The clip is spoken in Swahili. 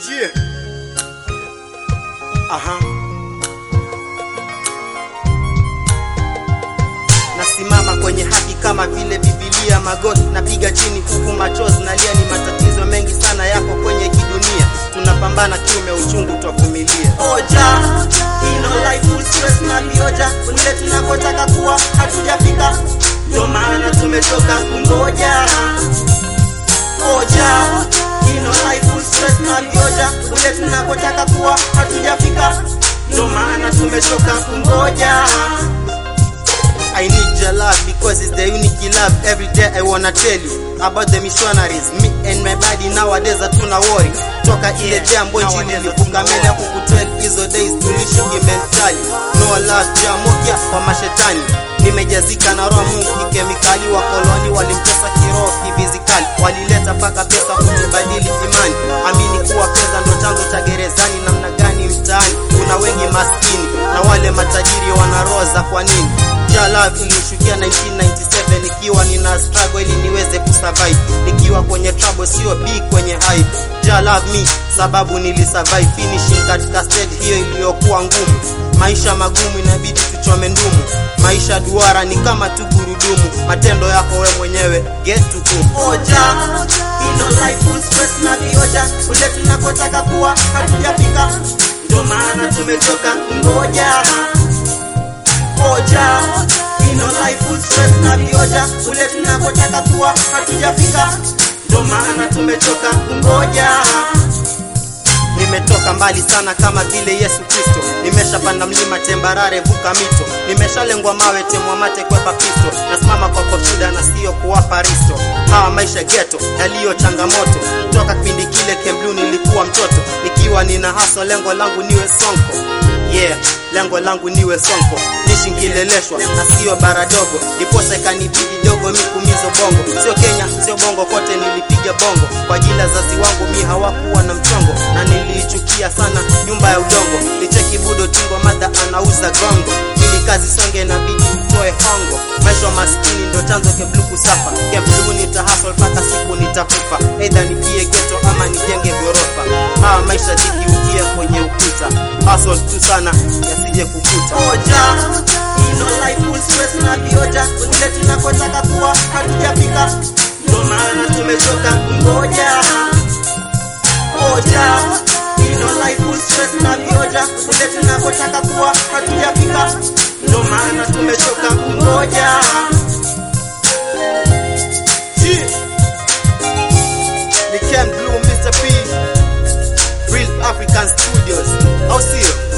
Yeah. Aha. Nasimama kwenye haki kama vile Biblia, magoti napiga chini huku machozi nalia. Ni matatizo mengi sana yako kwenye kidunia, tunapambana kiume, uchungu twavumilia. Oja ino life full stress na vioja, kule tunakotaka kuwa hatujafika, ndio maana tumetoka kungoja. Oja ino life full stress na vioja, kule tunakotaka kuwa hatujafika, ndio maana tumetoka kungoja. I need your love because it's the unique love. Every day I wanna tell you about the missionaries. Me and my body nowadays hatuna worry. Toka ile jambo nchini nilifunga mbele ya kukutel hizo days tulishingi mentali. No love jamokia kwa mashetani. Nimejazika na roho Mungu kikemikali, wakoloni walimtesa kiroho kifizikali, walileta paka pesa kutubadili imani. Amini kuwa pesa ndo chanzo cha gerezani. Namna gani mtaani kuna wengi maskini na wale matajiri wana roho za kwa nini? Ja love ilishukia 1997 nikiwa nina struggle ili niweze kusurvive, nikiwa kwenye trouble sio big kwenye hype. Ja love me sababu nilisurvive finishing katika stage hiyo iliyokuwa ngumu. Maisha magumu inabidi tuchome ndumu, maisha duara ni kama tu gurudumu, matendo yako we mwenyewe get to kum. Oja ino life full stress na vioja, kule tunakotaka kuwa hatujafika, ndio maana tumetoka kungoja moja ino life full stress na vioja kule tunakotaka kuwa hatujafika, ndo maana tumetoka kungoja. Nimetoka mbali sana kama vile Yesu Kristo, nimeshapanda mlima tembarare, vuka mito, nimeshalengwa mawe, temwa mate, kwepa pisto, nasimama kwa koshuda na sio kuwapa risto. Hawa maisha geto yaliyo changamoto, toka kipindi kile Kemblu nilikuwa mtoto, nikiwa nina haso, lengo langu niwe sonko yeah lengo langu niwe sonko nishingileleshwa na sio bara dogo ndiposa ikanibidi dogo mi kumizo bongo sio kenya sio bongo kote nilipiga bongo kwa ajili ya zazi wangu mi hawakuwa na mchongo na niliichukia sana nyumba ya udongo nicheki budo tingo madha anauza gongo ili kazi songe na bidi utoe hongo maisha maskini ndo chanzo keblu kusafa keblu nitahasol mpaka siku nitakufa eidha nipie geto ama nijenge gorofa hawa maisha dhiki ukie kwenye ukuta hustle tu sana yasije kukuta moja ino life full stress na vioja kule tunakotaka kuwa hatujafika ndo maana tumetoka kungoja moja ino life full stress na vioja kule tunakotaka kuwa hatujafika ndo maana tumetoka kungoja Yeah. Ni Ken Blue, Mr. P, Real African Studios. Au sio?